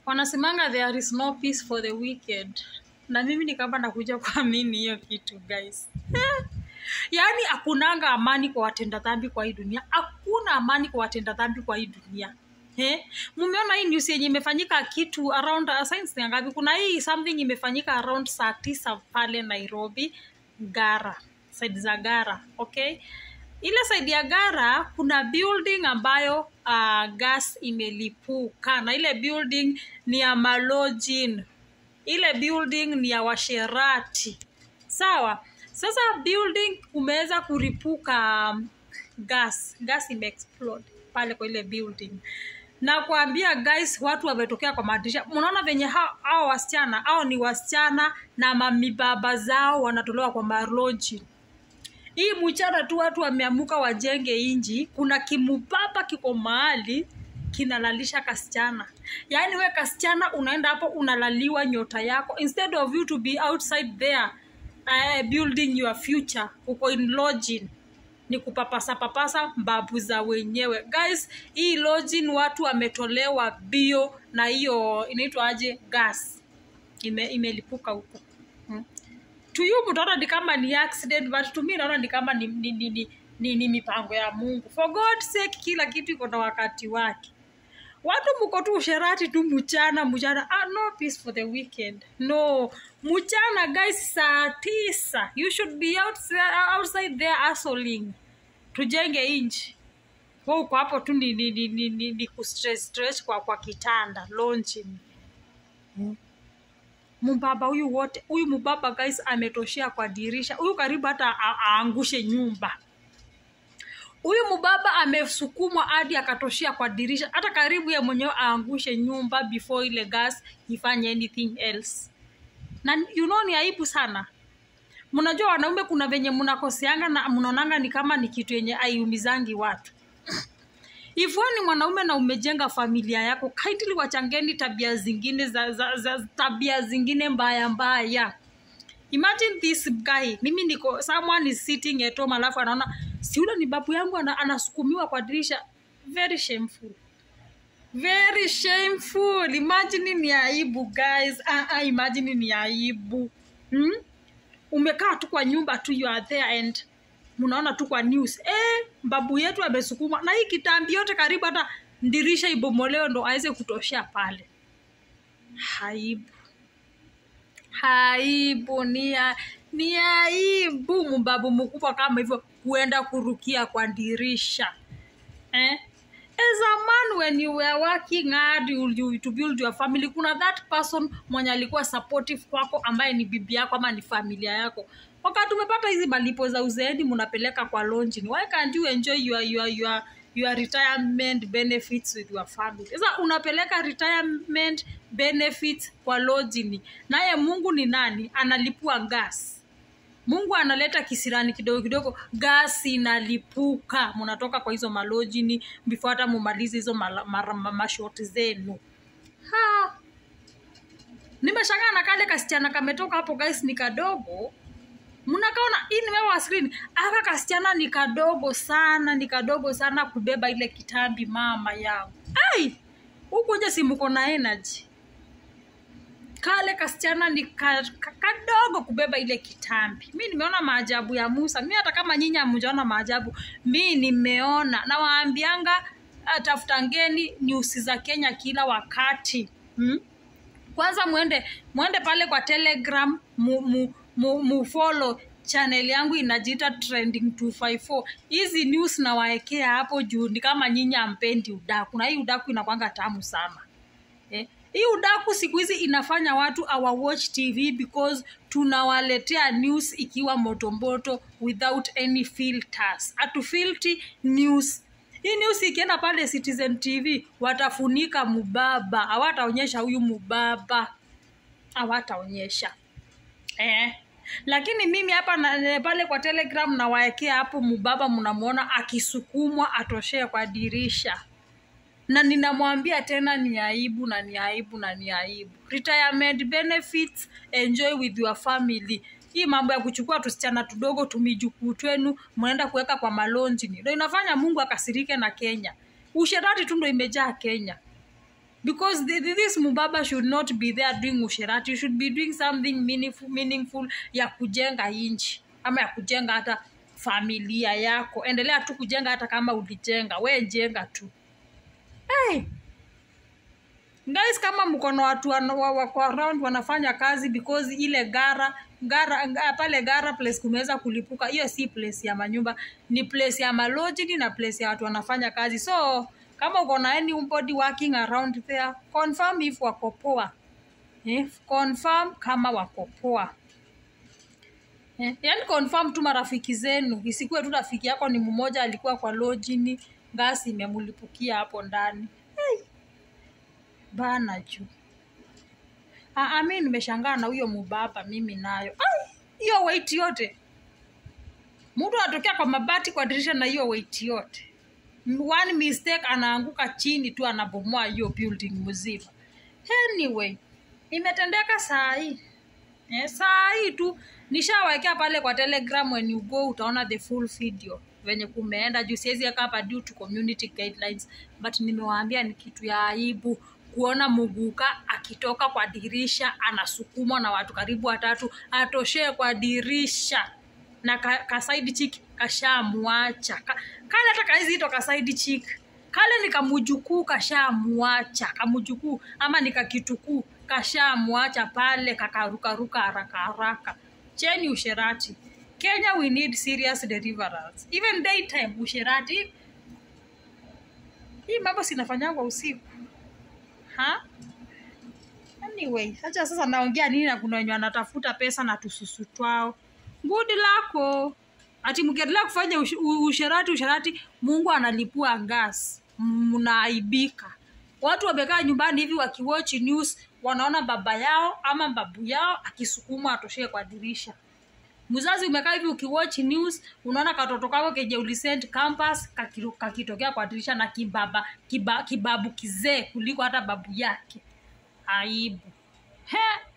wanasemanga there is no peace for the wicked na mimi ni kama nakuja kuamini hiyo kitu guys yaani hakunanga amani kwa watenda dhambi kwa hii dunia hakuna amani kwa watenda dhambi kwa hii dunia Eh, mumeona hii news yenye imefanyika kitu around uh, science ni ngapi kuna hii something imefanyika around saa tisa pale nairobi gara side za gara okay ile side ya gara kuna building ambayo uh, gas imelipuka na ile building ni ya malojin ile building ni ya washerati sawa sasa building umeweza kuripuka um, gas gas imeexplode pale kwa ile building na kuambia guys watu wametokea kwa madirisha mnaona venye hao hao wasichana au ni wasichana na mamibaba zao wanatolewa kwa maroji hii mchana tu watu wameamuka wajenge inji kuna kimubaba kiko mahali kinalalisha kasichana yaani we kasichana unaenda hapo unalaliwa nyota yako instead of you to be outside there uh, building your future uko in lodging ni kupapasa papasa mbabu za wenyewe guys hii lodging watu wametolewa bio na hiyo inaitwa aje gas ime, imelipuka huko hmm. to you mtaona ni kama ni accident but to me naona ni kama ni, ni, ni, ni, ni, ni mipango ya mungu for god sake kila kitu iko na wakati wake watu mko tu usherati tu mchana mchana ah, no peace for the weekend no mchana guys saa tisa you should be outside, outside there hustling tujenge inchi we uko hapo tu ni, ni, ni, ni, ni, ni kustress stress kwa, kwa kitanda launching mbaba huyu wote huyu mbaba guys ametoshea kwa dirisha huyu karibu hata a- aangushe nyumba huyu mbaba amesukumwa hadi akatoshea kwa dirisha hata karibu ye mwenyewe aangushe nyumba before ile gas ifanye anything else na you know ni aibu sana mnajua wanaume kuna venye mnakoseanga na mnaonanga ni kama ni kitu yenye aiumizangi watu if wewe ni mwanaume na umejenga familia yako kindly wachangeni tabia zingine za, za, za tabia zingine mbaya mbaya imagine this guy mimi niko someone is sitting at home alafu anaona si ule ni babu yangu ana, anasukumiwa kwa dirisha very shameful very shameful imagine ni aibu guys ah, ah, imagine ni aibu hmm? umekaa tu kwa nyumba tu you are there and mnaona tu kwa news eh, babu yetu amesukumwa na hii kitambi yote karibu hata ndirisha ibomolewe ndo aweze kutoshea pale haibu haibu ni, a- ni aibu mbabu mkubwa kama hivyo kuenda kurukia kwa dirisha eh? as a man when you were working hard you, you, to build your family kuna that person mwenye alikuwa supportive kwako ambaye ni bibi yako ama ni familia yako wakati umepata hizi malipo za uzeeni mnapeleka kwa longing why can't you enjoy your, your, your, your retirement benefits with your family sasa unapeleka retirement benefits kwa longing naye mungu ni nani analipua gas mungu analeta kisirani kidogo kidogo gasi inalipuka mnatoka kwa hizo malojini before hata mumalize hizo mala- mara- ma- mashoti zenu Ha. nimeshangaa na kale kasichana kametoka hapo guys ni kadogo mnakaona hii nimewa screen aka kasichana ni kadogo sana ni kadogo sana kubeba ile kitambi mama yangu ai huku nje si mko na energy kale kasichana ni ka, ka, kadogo kubeba ile kitambi mi nimeona maajabu ya musa mi hata kama nyinyi hamjaona maajabu mi nimeona nawaambianga ah, tafutangeni nyusi za kenya kila wakati hmm? kwanza mwende mwende pale kwa telegram mu, mu, mu, mu follow channel yangu inajiita trending 254 hizi news nawaekea hapo juu ni kama nyinyi ampendi udaku na hii udaku inakwanga tamu sana eh? hii udaku siku hizi inafanya watu our watch tv because tunawaletea news ikiwa motomboto without any filters hatufilti news hii news ikienda pale citizen tv watafunika mubaba hawataonyesha huyu mubaba hawataonyesha eh. lakini mimi hapa na, pale kwa telegram nawaekea hapo mubaba mnamwona akisukumwa atoshee kwa dirisha na ninamwambia tena ni aibu na ni aibu na ni aibu retirement benefits enjoy with your family hii mambo ya kuchukua tusichana tudogo tumijukuu twenu mnaenda kuweka kwa malonjini ndo inafanya mungu akasirike na kenya usherati tu ndo imejaa kenya because the, the- this mubaba should not be there doing usherati you should be doing something meaningful, meaningful ya kujenga inchi ama ya kujenga hata familia yako endelea tu kujenga hata kama ulijenga we jenga tu hey. guys kama mkono watu wana- wa- wako around wanafanya kazi because ile gara gara nga- pale gara place kumeweza kulipuka hiyo si place ya manyumba ni place ya malojini na place ya watu wanafanya kazi so kama uko na anybody working around there confirm if wako poa eh, confirm kama wako poa eh, yani confirm tu marafiki zenu isikuwe tu rafiki yako ni mmoja alikuwa kwa lojini gasi imemulipukia hapo ndani hey bana juu Ah, ah, mi nimeshangaa na huyo mubaba mimi nayo Ai, hiyo weight yote mtu anatokea kwa mabati kwa dirisha na hiyo weight yote M- one mistake anaanguka chini tu anabomoa hiyo building mzima anyway imetendeka saa hii eh, saa hii tu nishawekea pale kwa telegram when you go utaona the full video venye kumeenda juu siwezi weka hapa due to community guidelines but nimewaambia ni kitu ya aibu kuona muguka akitoka kwa dirisha anasukumwa na watu karibu watatu atoshee kwa dirisha na ka, kasaidi chik kashamwacha ka, kale hata kaizito kasaidi chik kale ni kamujukuu kashamwacha kamujukuu ama ni kakitukuu kashamwacha pale kakarukaruka haraka haraka cheni usherati kenya we need serious deliverance even daytime usherati hii mambo sinafanyangwa usiku ha anyway acha sasa naongea nini na kuna wenye wanatafuta pesa na tususu twao ngudi lako ati mkiendelea kufanya ush, u- usherati usherati mungu analipua gas mnaaibika watu wamekaa nyumbani hivi wakiwatch news wanaona baba yao ama babu yao akisukumwa atoshee kwa dirisha mzazi umekaa hivi ukiwatch news unaona katoto kako kenye ulisend campus kakiru- kakitokea kwa dirisha na kibaba kiba, kibabu kizee kuliko hata babu yake aibu he